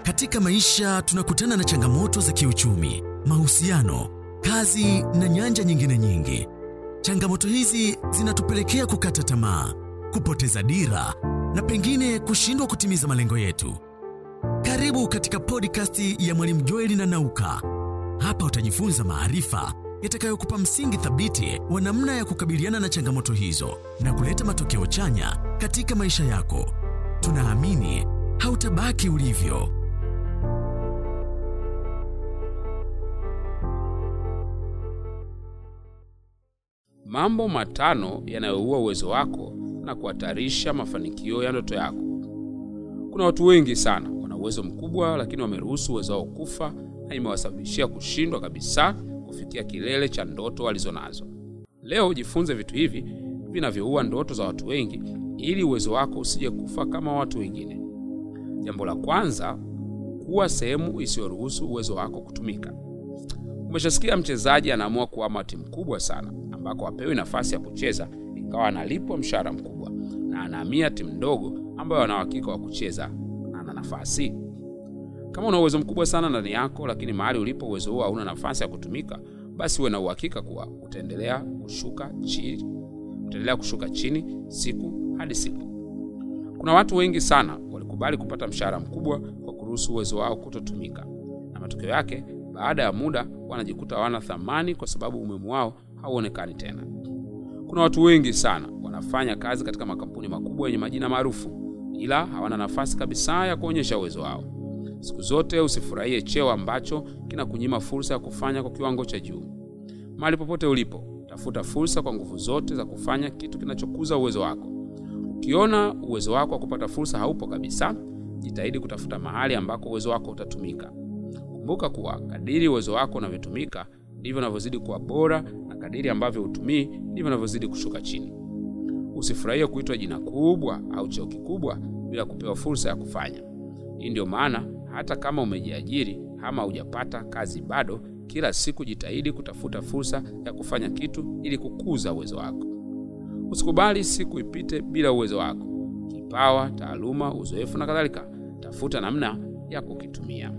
Katika maisha tunakutana na changamoto za kiuchumi, mahusiano, kazi na nyanja nyingine nyingi. Changamoto hizi zinatupelekea kukata tamaa, kupoteza dira na pengine kushindwa kutimiza malengo yetu. Karibu katika podcast ya Mwalimu Joeli na Nauka. Hapa utajifunza maarifa yatakayokupa msingi thabiti wa namna ya kukabiliana na changamoto hizo na kuleta matokeo chanya katika maisha yako. Tunaamini hautabaki ulivyo. Mambo matano yanayoua uwezo wako na kuhatarisha mafanikio ya ndoto yako. Kuna watu wengi sana wana uwezo mkubwa, lakini wameruhusu uwezo wao kufa na imewasababishia kushindwa kabisa kufikia kilele cha ndoto walizonazo. Leo jifunze vitu hivi vinavyoua ndoto za watu wengi ili uwezo wako usije kufa kama watu wengine. Jambo la kwanza, kuwa sehemu isiyoruhusu uwezo wako kutumika. Umeshasikia mchezaji anaamua kuhama timu kubwa sana ambako hapewi nafasi ya kucheza ingawa analipwa mshahara mkubwa, na anahamia timu ndogo ambayo ana uhakika wa kucheza na ana nafasi. Kama una uwezo mkubwa sana ndani yako, lakini mahali ulipo uwezo huo hauna nafasi ya kutumika, basi uwe na uhakika kuwa utaendelea kushuka chini, utaendelea kushuka chini siku hadi siku. Kuna watu wengi sana walikubali kupata mshahara mkubwa kwa kuruhusu uwezo wao kutotumika, na matokeo yake baada ya muda wanajikuta hawana thamani kwa sababu umuhimu wao hauonekani tena. Kuna watu wengi sana wanafanya kazi katika makampuni makubwa yenye majina maarufu, ila hawana nafasi kabisa ya kuonyesha uwezo wao. Siku zote usifurahie cheo ambacho kinakunyima fursa ya kufanya kwa kiwango cha juu. Mahali popote ulipo, tafuta fursa kwa nguvu zote za kufanya kitu kinachokuza uwezo wako. Ukiona uwezo wako wa kupata fursa haupo kabisa, jitahidi kutafuta mahali ambako uwezo wako utatumika. Kumbuka kuwa kadiri uwezo wako unavyotumika ndivyo unavyozidi kuwa bora, na kadiri ambavyo hutumii ndivyo unavyozidi kushuka chini. Usifurahie kuitwa jina kubwa au cheo kikubwa bila kupewa fursa ya kufanya. Hii ndio maana hata kama umejiajiri ama hujapata kazi bado, kila siku jitahidi kutafuta fursa ya kufanya kitu ili kukuza uwezo wako. Usikubali siku ipite bila uwezo wako, kipawa, taaluma, uzoefu na kadhalika. Tafuta namna ya kukitumia.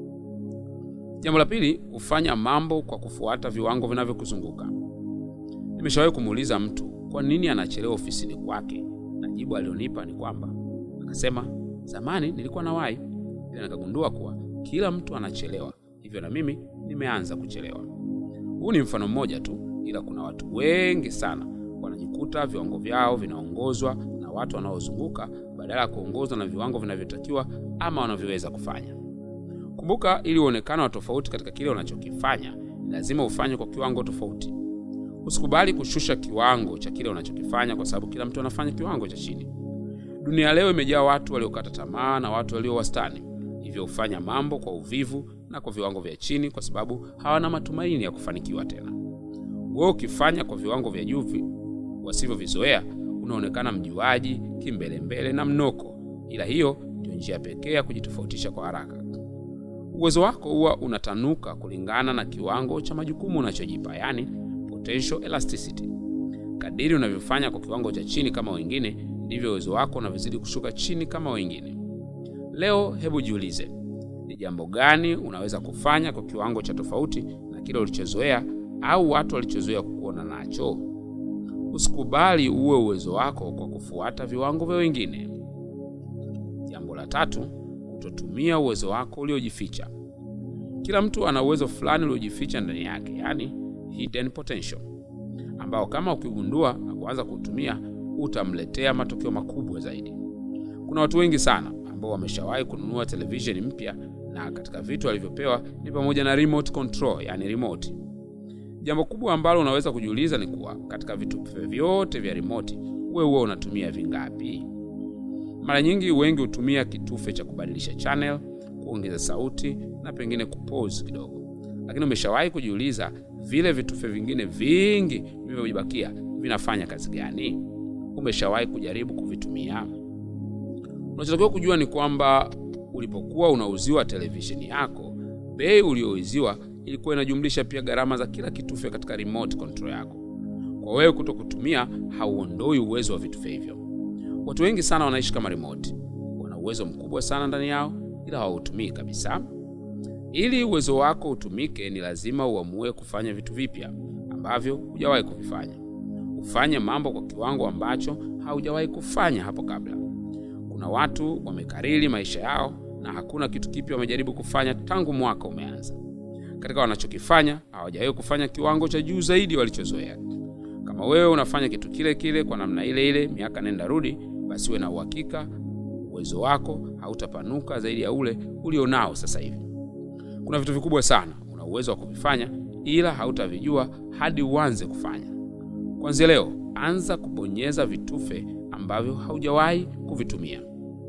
Jambo la pili, hufanya mambo kwa kufuata viwango vinavyokuzunguka. Nimeshawahi kumuuliza mtu kwa nini anachelewa ofisini kwake, na jibu alionipa ni kwamba akasema, zamani nilikuwa nawahi, ila nikagundua kuwa kila mtu anachelewa, hivyo na mimi nimeanza kuchelewa. Huu ni mfano mmoja tu, ila kuna watu wengi sana wanajikuta viwango vyao vinaongozwa na watu wanaozunguka badala ya kuongozwa na viwango vinavyotakiwa ama wanavyoweza kufanya. Kumbuka, ili uonekane wa tofauti katika kile unachokifanya, lazima ufanye kwa kiwango tofauti. Usikubali kushusha kiwango cha kile unachokifanya kwa sababu kila mtu anafanya kiwango cha chini. Dunia leo imejaa watu waliokata tamaa na watu walio wastani, hivyo hufanya mambo kwa uvivu na kwa viwango vya chini kwa sababu hawana matumaini ya kufanikiwa tena. Wewe ukifanya kwa viwango vya juu wasivyovizoea, unaonekana mjuaji, kimbelembele na mnoko, ila hiyo ndio njia pekee ya kujitofautisha kwa haraka. Uwezo wako huwa unatanuka kulingana na kiwango cha majukumu unachojipa, yani potential elasticity. Kadiri unavyofanya kwa kiwango cha chini kama wengine, ndivyo uwezo wako unavyozidi kushuka chini kama wengine. Leo hebu jiulize, ni jambo gani unaweza kufanya kwa kiwango cha tofauti na kile ulichozoea au watu walichozoea kukuona nacho? Usikubali uwe uwezo wako kwa kufuata viwango vya wengine. Jambo la tatu, kutotumia uwezo wako uliojificha. Kila mtu ana uwezo fulani uliojificha ndani yake, yani hidden potential, ambao kama ukigundua na kuanza kuutumia utamletea matokeo makubwa zaidi. Kuna watu wengi sana ambao wameshawahi kununua televisheni mpya na katika vitu walivyopewa ni pamoja na remote control, yani remote. Jambo kubwa ambalo unaweza kujiuliza ni kuwa katika vitufe vyote vya remote wewe huwa unatumia vingapi? Mara nyingi wengi hutumia kitufe cha kubadilisha channel, kuongeza sauti na pengine kupause kidogo, lakini umeshawahi kujiuliza vile vitufe vingine vingi vilivyobakia vinafanya kazi gani? Umeshawahi kujaribu kuvitumia? Unachotakiwa kujua ni kwamba ulipokuwa unauziwa televisheni yako, bei uliyouziwa ilikuwa inajumlisha pia gharama za kila kitufe katika remote control yako. Kwa wewe kuto kutumia, hauondoi uwezo wa vitufe hivyo. Watu wengi sana wanaishi kama remote, wana uwezo mkubwa sana ndani yao, ila hautumii kabisa. Ili uwezo wako utumike, ni lazima uamue kufanya vitu vipya ambavyo hujawahi kuvifanya. Ufanye mambo kwa kiwango ambacho haujawahi kufanya hapo kabla. Kuna watu wamekariri maisha yao na hakuna kitu kipya wamejaribu kufanya tangu mwaka umeanza. Katika wanachokifanya hawajawahi kufanya kiwango cha juu zaidi walichozoea. Kama wewe unafanya kitu kile kile kwa namna ile ile miaka nenda rudi, basi uwe na uhakika uwezo wako hautapanuka zaidi ya ule ulionao sasa hivi. Kuna vitu vikubwa sana una uwezo wa kuvifanya, ila hautavijua hadi uanze kufanya. Kwanzia leo, anza kubonyeza vitufe ambavyo haujawahi kuvitumia.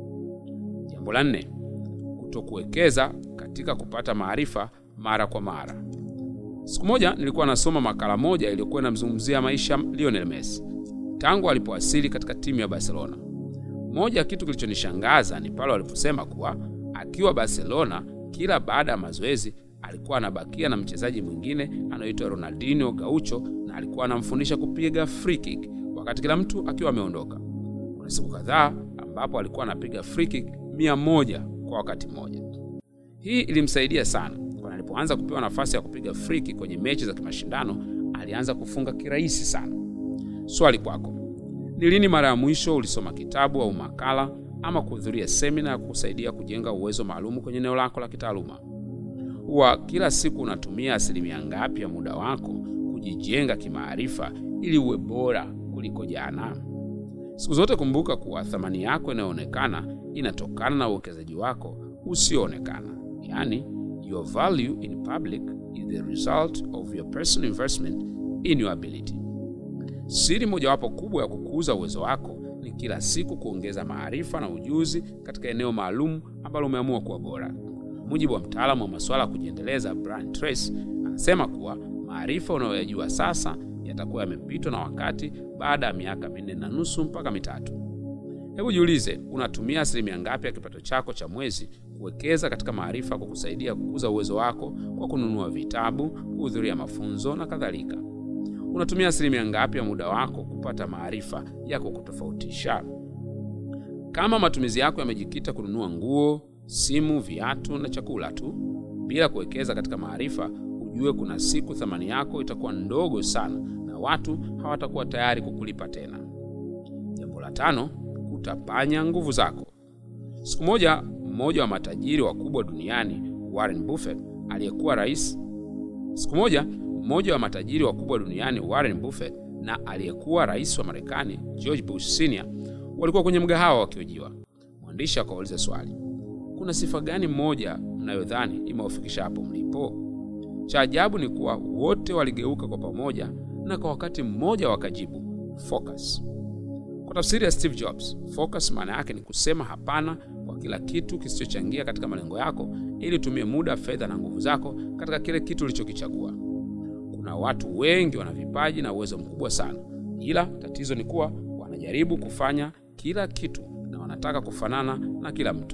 Jambo la nne, kutokuwekeza katika kupata maarifa mara kwa mara. Siku moja nilikuwa nasoma makala moja iliyokuwa inamzungumzia maisha Lionel Messi tangu alipowasili katika timu ya Barcelona. Moja ya kitu kilichonishangaza ni pale waliposema kuwa akiwa Barcelona, kila baada ya mazoezi alikuwa anabakia na mchezaji mwingine anaitwa Ronaldinho Gaucho, na alikuwa anamfundisha kupiga free kick wakati kila mtu akiwa ameondoka. Kuna siku kadhaa ambapo alikuwa anapiga free kick mia moja kwa wakati mmoja. Hii ilimsaidia sana, kwani alipoanza kupewa nafasi ya kupiga free kick kwenye mechi za kimashindano alianza kufunga kirahisi sana. Swali kwako ni lini mara ya mwisho ulisoma kitabu au makala ama kuhudhuria semina ya kukusaidia kujenga uwezo maalum kwenye eneo lako la kitaaluma? Huwa kila siku unatumia asilimia ngapi ya muda wako kujijenga kimaarifa ili uwe bora kuliko jana? Siku zote kumbuka kuwa thamani yako inayoonekana inatokana na uwekezaji wako usioonekana, yaani your value in public is the result of your personal investment in your ability. Siri mojawapo kubwa ya kukuza uwezo wako ni kila siku kuongeza maarifa na ujuzi katika eneo maalum ambalo umeamua kuwa bora. Mujibu wa mtaalamu wa masuala ya kujiendeleza Brian Tracy, anasema kuwa maarifa unayoyajua sasa yatakuwa yamepitwa na wakati baada ya miaka minne na nusu mpaka mitatu. Hebu jiulize, unatumia asilimia ngapi ya kipato chako cha mwezi kuwekeza katika maarifa kukusaidia kukuza uwezo wako kwa kununua vitabu, kuhudhuria mafunzo na kadhalika? Unatumia asilimia ngapi ya muda wako kupata maarifa ya kukutofautisha? Kama matumizi yako yamejikita kununua nguo, simu, viatu na chakula tu bila kuwekeza katika maarifa, ujue kuna siku thamani yako itakuwa ndogo sana na watu hawatakuwa tayari kukulipa tena. Jambo la tano, kutapanya nguvu zako. Siku moja, mmoja wa matajiri wakubwa duniani Warren Buffett aliyekuwa rais siku moja mmoja wa matajiri wakubwa duniani Warren Buffett na aliyekuwa rais wa Marekani George Bush Senior walikuwa kwenye mgahawa wakiojiwa. Mwandishi akawauliza swali, kuna sifa gani mmoja mnayodhani imewafikisha hapo mlipo? Cha ajabu ni kuwa wote waligeuka kwa pamoja na kwa wakati mmoja wakajibu focus. Kwa tafsiri ya Steve Jobs, focus maana yake ni kusema hapana kwa kila kitu kisichochangia katika malengo yako, ili utumie muda, fedha na nguvu zako katika kile kitu ulichokichagua. Kuna watu wengi wana vipaji na uwezo mkubwa sana, ila tatizo ni kuwa wanajaribu kufanya kila kitu na wanataka kufanana na kila mtu.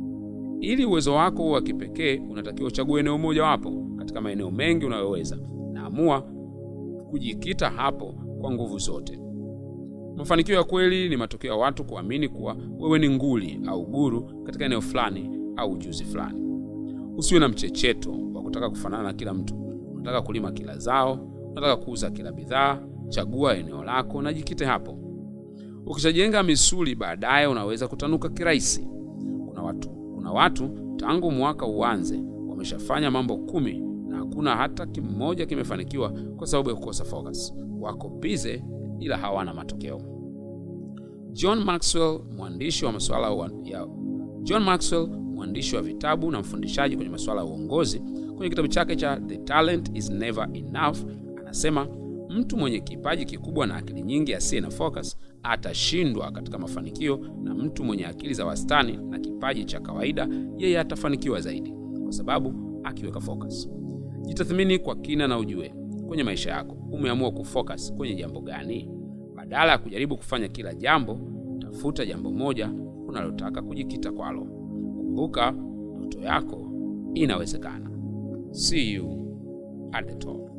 Ili uwezo wako uwe wa kipekee, unatakiwa uchague eneo moja wapo katika maeneo mengi unayoweza, na amua kujikita hapo kwa nguvu zote. Mafanikio ya kweli ni matokeo ya watu kuamini kuwa wewe ni nguli au guru katika eneo fulani au ujuzi fulani. Usiwe na mchecheto wa kutaka kufanana na kila mtu. Unataka kulima kila zao, unataka kuuza kila bidhaa. Chagua eneo lako na jikite hapo. Ukishajenga misuli, baadaye unaweza kutanuka kirahisi. Kuna watu, kuna watu tangu mwaka uanze wameshafanya mambo kumi na hakuna hata kimoja kimefanikiwa kwa sababu ya kukosa focus. Wako bize ila hawana matokeo. John Maxwell, mwandishi wa masuala ya John Maxwell, mwandishi wa vitabu na mfundishaji kwenye masuala ya uongozi, kwenye kitabu chake cha The Talent is Never Enough, anasema mtu mwenye kipaji kikubwa na akili nyingi asiye na focus atashindwa katika mafanikio, na mtu mwenye akili za wastani na kipaji cha kawaida, yeye atafanikiwa zaidi, kwa sababu akiweka focus. Jitathmini kwa kina na ujue kwenye maisha yako umeamua kufocus kwenye jambo gani? Badala ya kujaribu kufanya kila jambo, tafuta jambo moja unalotaka kujikita kwalo. Kumbuka, ndoto yako inawezekana. See you at the top.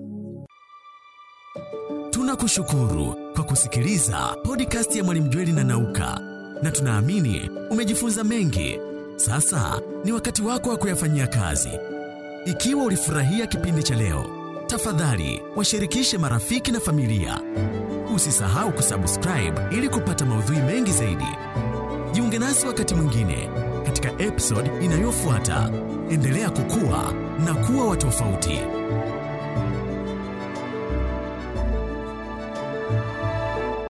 Tunakushukuru kwa kusikiliza podcast ya Mwalimu Jweli na Nauka, na tunaamini umejifunza mengi. Sasa ni wakati wako wa kuyafanyia kazi. Ikiwa ulifurahia kipindi cha leo, tafadhali washirikishe marafiki na familia. Usisahau kusubscribe ili kupata maudhui mengi zaidi. Jiunge nasi wakati mwingine katika episode inayofuata. Endelea kukua na kuwa wa tofauti.